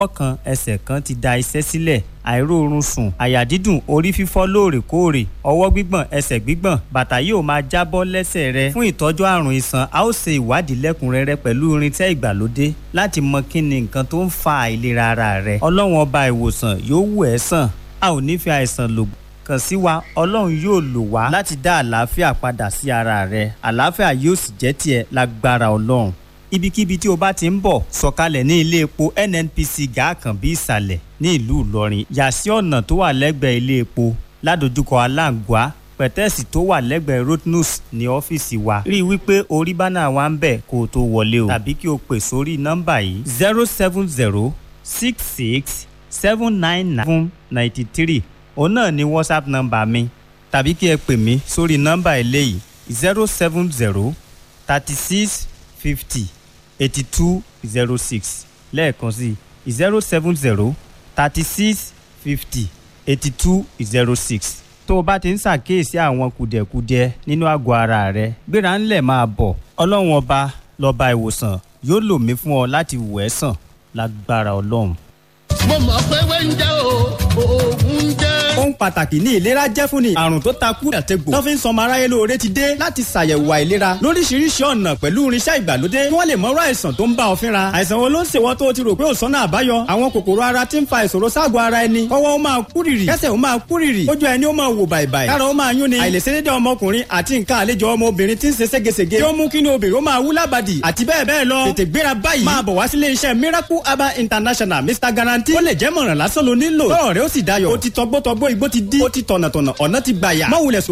kan ẹsẹ̀ kan ti da iṣẹ́ sílẹ̀ àìróorun sùn àyà dídùn orí fífọ́ lóòrèkóòrè ọwọ́ gbígbọ̀n ẹsẹ̀ gbígbọ̀n bàtà yóò máa jábọ́ lẹ́sẹ̀ rẹ fún ìtọ́jú àrùn iṣan a ó ṣe ìwádìí lẹ́kùnrẹ́rẹ́ pẹ̀lú irinṣẹ́ ìgbàlódé láti mọ kí ni nǹkan tó ń fa àìlera ara rẹ ọlọ́run ọba ìwòsàn yóò wù ẹ́ sàn a ò ní fi àìsàn lò kàn sí wa ọlọ́run yóò lò wá láti dá àlàáfíà padà sí ara rẹ àlàáfíà yóò sì jẹ́ tiẹ̀ lágbára ọlọ́run ibikíbi tí o bá ti ń bọ̀ sọ̀kalẹ̀ ní ilé epo nnpc gàákànbí ìsàlẹ̀ ní ìlú ìlọrin yà sí ọ̀nà tó wà lẹ́gbẹ̀ẹ́ ilé epo ládojúkọ aláǹgbá pẹ̀tẹ́ẹ̀sì tó wà lẹ́gbẹ̀ẹ́ rotnus ní ọ́fíìsì wa rí i wípé orí bánà wa ń bẹ̀ kó o tó wọlé o tàbí kí o pè sórí nọ́mbà yìí zero seven zero six six seven nine nine ninety three òun náà ni whatsapp nọ́mbà mi tàbí kí ẹ pè mí sórí nọ́mbà eléyìí zero seven zero thirty six fifty eighty two zero six lẹ́ẹ̀kan sí zero seven zero thirty six fifty eighty two zero six tó o bá ti ń ṣàkíyèsí àwọn kùdẹ̀kudiẹ nínú àgọ́ ara rẹ gbéra ńlẹ̀ máa bọ̀ ọlọ́run ọba lọ́ba ìwòsàn yóò lò mí fún ọ láti wò ẹ́ sàn lágbára ọlọ́run. mo mọ̀ pé wẹ́ńjẹ́ o oògùn jẹ́. ohun pàtàkì ní ìlera jẹ́ fún ni àrùn tó takú àtẹ̀gbò tó fi ń sọmọ aráyé lóore ti dé láti ṣàyẹ̀wò àìlera lóríṣiríṣi ọ̀nà pẹ̀lú irinṣẹ́ ìgbàlódé kí wọ́n lè mọ̀rọ̀ àìsàn tó ń bá ọ fínra àìsàn wo ló ń ṣèwọ́ tó o ti rò pé ò sọ́nà àbáyọ àwọn kòkòrò ara ti ń fa ìṣòro ságọ̀ ara ẹni kọ́wọ́ ó máa kúrìrì kẹ́sẹ̀ ó máa kúrìrì ojú ẹni ó máa wò bàìbàì kára ó máa yún ni àìlèṣedédé ọmọkùnrin àti nǹkan àlejò ọmọbìnrin ti ń ṣe ségesège tí ó mú kí ni obìnrin ó máa wú lábàdì àti bẹ́ẹ̀ bẹ́ẹ̀ lọ tètè gbéra báyìí máa bọ̀ wá sílé iṣẹ́ miracle herbal international mr guarantee ó lè jẹ́ mọ̀ràn lásán ló nílò tọ́rọ̀ rẹ ó sì dayọ̀ ó ti tọgbọ́tọgbọ́ igbó ti dí ó ti tọ̀nàtọ̀nà ọ̀nà ti gbàyà má wulẹ̀ sọ